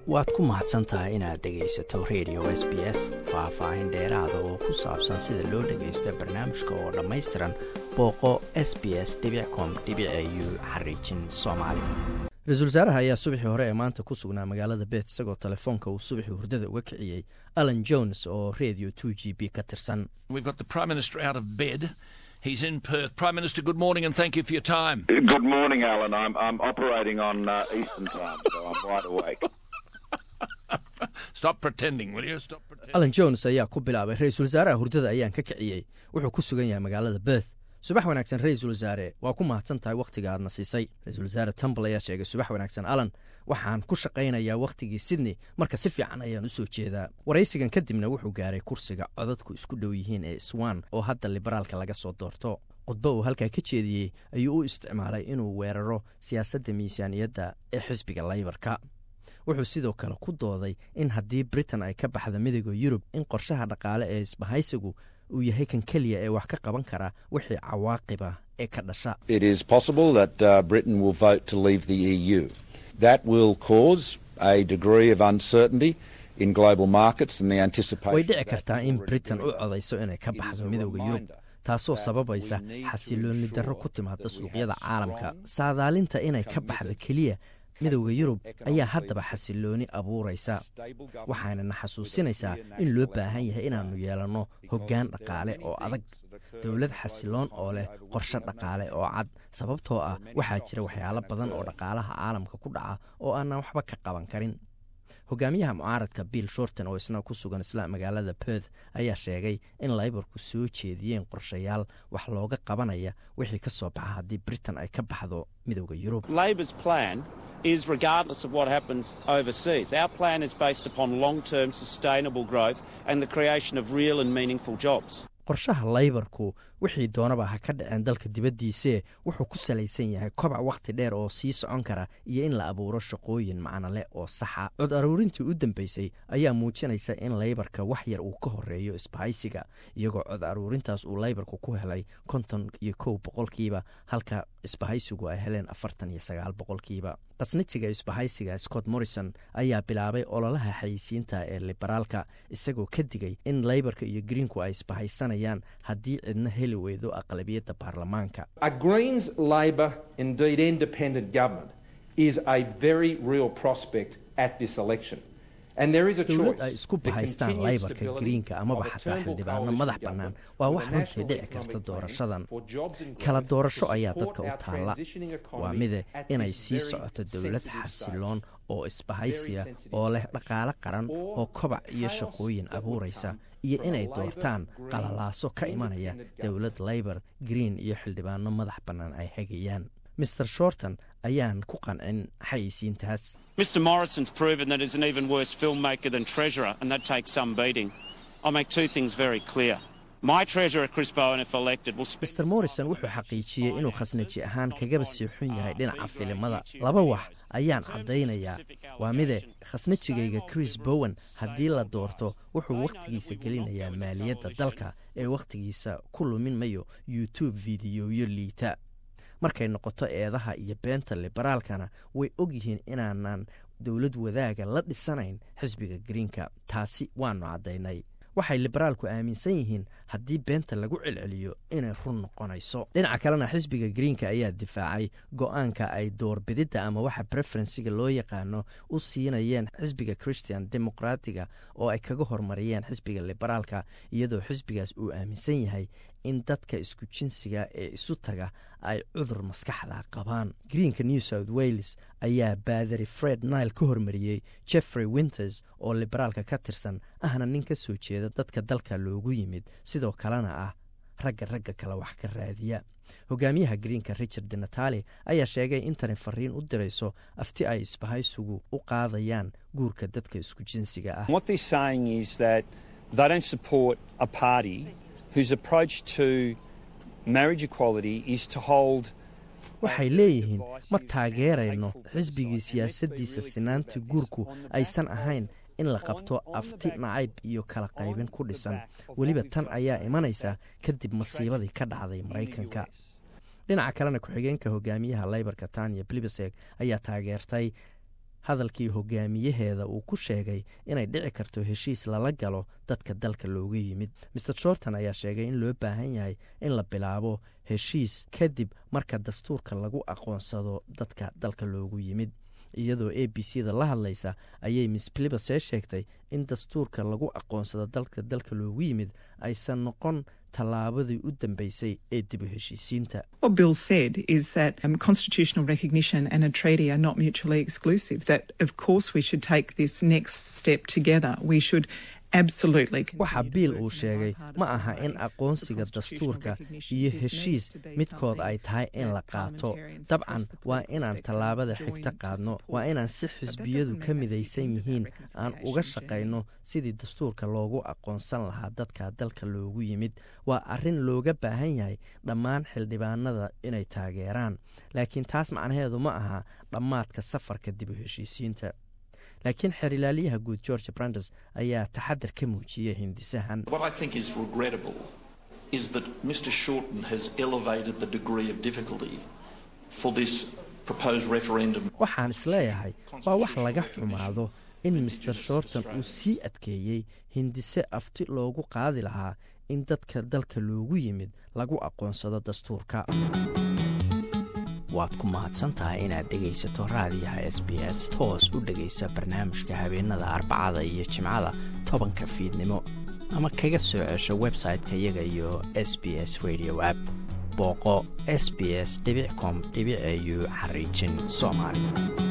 waad ku mahadsan tahay inaad dhegaysato radio s b s faah-faahin dheeraada oo ku saabsan sida loo dhagaysto barnaamijka oo dhammaystiran booqo s b s com u xariijin soomaali ra-iisul wasaaraha ayaa subaxii hore ee maanta ku sugnaa magaalada bet isagoo telefoonka uu subaxii hurdada uga kiciyey alan jones oo radio two g b ka tirsan He's in Perth. Prime Minister, good morning and thank you for your time. Good morning, Alan. I'm, I'm operating on uh, Eastern time, so I'm wide awake. Stop pretending, will you? Stop pretending. alan jones ayaa ku bilaabay ra-iisul wasaaraha hurdada ayaan ka kiciyey wuxuu ku sugan yahay magaalada berth subax wanaagsan ra-iisul wasaare waa ku mahadsan tahay wakhtiga aadna siisay ra-iisul wasaare tumbal ayaa sheegay subax wanaagsan alan waxaan ku shaqaynayaa wakhtigii sydney marka si fiican ayaan u soo jeedaa waraysigan kadibna wuxuu gaaray kursiga codadku isku dhow yihiin ee swan oo hadda liberaalka laga soo doorto khudbo uu halkaa ka jeediyey ayuu u isticmaalay inuu weeraro siyaasadda miisaaniyadda ee xisbiga laybarka wuxuu sidoo kale ku dooday in haddii britain ay ka baxda midooda yurub in qorshaha dhaqaale ee isbahaysigu uu yahay kan keliya ee wax ka qaban kara wixii cawaaqiba ee ka dhasha It is possible that uh, Britain will vote to leave the EU. That will cause a degree of uncertainty in global markets and the anticipation. way dhici that kartaa is in already britain u doing. codayso inay ka It is baxdo a midooda yurub reminder taasoo that sababaysa we need to xasilooni darro ensure ku timaada that we suuqyada have caalamka strong, saadaalinta inay ka baxda committed, keliya midooda yurub economic ayaa haddaba leadership, xasilooni abuuraysa stable government waxaanana with a xasuusinaysaa clear in loo national baahan yahay economic inaannu plan. yeelanno Because hoggaan there are dhaqaale many oo adag things that occur dowlad in the xasiloon global oo leh economy over which qorshe we have no dhaqaale control. oo cad sababtoo ah many waxaa shocks jira that waxyaalo can badan oo occur. dhaqaalaha caalamka ku dhaca oo aanan waxba ka qaban karin hogaamiyaha mucaaradka bill shorton oo isna ku sugan isla magaalada perth ayaa sheegay in laybarku soo jeediyeen qorshayaal wax looga qabanaya wixii ka soo baxa haddii britain ay ka baxdo midooda yurub Labor's plan is regardless of what happens overseas. Our plan is based upon long term sustainable growth and the creation of real and meaningful jobs. qorshaha laybarku wixii doonaba ha ka dhaceen dalka dibaddiisee wuxuu ku salaysan yahay kobac wakhti dheer oo sii socon kara iyo in la abuuro shaqooyin macnole oo saxa cod aruurintii u dambeysay ayaa muujinaysa in laybarka wax yar uu ka horeeyo isbahaysiga iyagoo cod aruurintaas uu laybarku ku helay konton iyo kow boqolkiiba halka isbahaysigu ay heleen afartan iyo sagaal boqolkiiba qasnajiga isbahaysiga scott morrison ayaa bilaabay ololaha xayisiinta ee liberaalka isagoo ka digay in laybarka iyo greenku ay isbahaysanayaan haddii cidna heli weydo aqlabiyadda baarlamaanka A Greens, Labor, indeed independent government is a very real prospect at this election. And there is a dowlad choice. ay isku The bahaystaan continued laybarka stability greenka amaba of a xataa Turnbull xildhibaano coalition madax bannaan government waa or wax a runtii national dhici economic karta plan doorashadan for jobs and kala growth doorasho to ayaa support dadka u our taalla transitioning economy waa mide at inay this sii very socoto dowlad sensitive xasiloon stage. oo isbahaysiya Very sensitive oo leh stage. dhaqaale qaran Or oo kobac iyo chaos shaqooyin that would abuuraysa come iyo from a inay Labor, doortaan Greens, qalalaaso ka imanaya independent dowlad laybar green iyo xildhibaano madax bannaan ay hagayaan mr shorton ayaan ku qancin xayisiintaas Mr. Morrison's proven that he's an even worse filmmaker than Treasurer, and that takes some beating. I'll make two things very clear. My Treasurer, Chris Bowen, if elected, will spend mr morrison wuxuu xaqiijiyey inuu khasnaji ahaan kagaba sii xun yahay dhinaca filimada laba wax ayaan caddaynayaa waa mide khasnajigayga chris bowen haddii la doorto wuxuu wakhtigiisa gelinayaa maaliyadda dalka ee wakhtigiisa ku lumin mayo youtube fideyoyo liita markay noqoto eedaha iyo beenta liberaalkana way og yihiin inaanan dowlad wadaaga la dhisanayn xisbiga greenka taasi waannu caddaynay waxay liberaalku aaminsan yihiin haddii beenta lagu celceliyo inay run noqonayso dhinaca kalena xisbiga greenka ayaa difaacay go-aanka ay doorbididda ama waxa preferensiga loo yaqaano u siinayeen xisbiga christian dimuqraatiga oo ay kaga hormariyeen xisbiga liberaalka iyadoo xisbigaas uu aaminsan yahay in dadka isku jinsiga ee isu taga ay cudur maskaxda qabaan greenka new south wales ayaa baadari fred nile ka hormariyey jeffrey winters oo liberaalka ka tirsan ahna nin ka soo jeeda dadka dalka loogu yimid sidoo kalena ah ragga ragga kale wax ka raadiya hogaamiyaha greenka richard natali ayaa sheegay in tani fariin u dirayso afti ay isbahaysigu u qaadayaan guurka dadka isku jinsiga ah What they're saying is that they don't support a party whose approach to marriage equality is to hold waxay leeyihiin ma taageerayno xisbigii siyaasaddiisa sinaanta guurku aysan ahayn in la qabto afti nacayb iyo kala qaybin ku dhisan weliba tan ayaa imanaysa kadib masiibadii ka dhacday maraykanka dhinaca kalena ku-xigeenka hogaamiyaha laybarka tanya blibeseg ayaa taageertay hadalkii hogaamiyaheeda uu ku sheegay inay dhici karto heshiis lala galo dadka dalka looga yimid master shorton ayaa sheegay in loo baahan yahay in la bilaabo heshiis kadib marka dastuurka lagu aqoonsado dadka dalka loogu yimid iyadoo a b c da la hadlaysa ayay miss blibase sheegtay in dastuurka lagu aqoonsado dalka dalka loogu yimid aysan noqon tallaabadii u dambeysay ee dib u heshiisiinta What Bill said is that um, constitutional recognition and a treaty are not mutually exclusive. That, of course, we should take this next step together. We should absolutely. waxa biil uu sheegay ma aha in aqoonsiga dastuurka iyo heshiis midkood ay tahay in la qaato dabcan waa inaan tallaabada xigta qaadno waa inaan si xisbiyadu ka midaysan yihiin aan uga shaqayno sidii dastuurka loogu aqoonsan lahaa dadka dalka loogu yimid waa arrin looga baahan yahay dhammaan xildhibaanada inay taageeraan laakiin taas macnaheedu ma aha dhammaadka safarka dib u heshiisiinta laakiin xerilaalyaha guud george brandes ayaa taxadar ka muujiyey hindisahan What I think is regrettable is that Mr Shorten has elevated the degree of difficulty for this proposed referendum. waxaan isleeyahay waa wax laga xumaado in master shorton uu sii adkeeyey hindise afti loogu qaadi lahaa in dadka dalka loogu yimid lagu aqoonsado dastuurka waad ku mahadsantahay inaad dhegaysato raadiyaha s b s toos u dhegaysa barnaamijka habeenada arbacada iyo jimcada tobanka fiidnimo ama kaga soo cesho website-ka iyaga iyo s b s radio app booqo s b s com au xariijin soomaali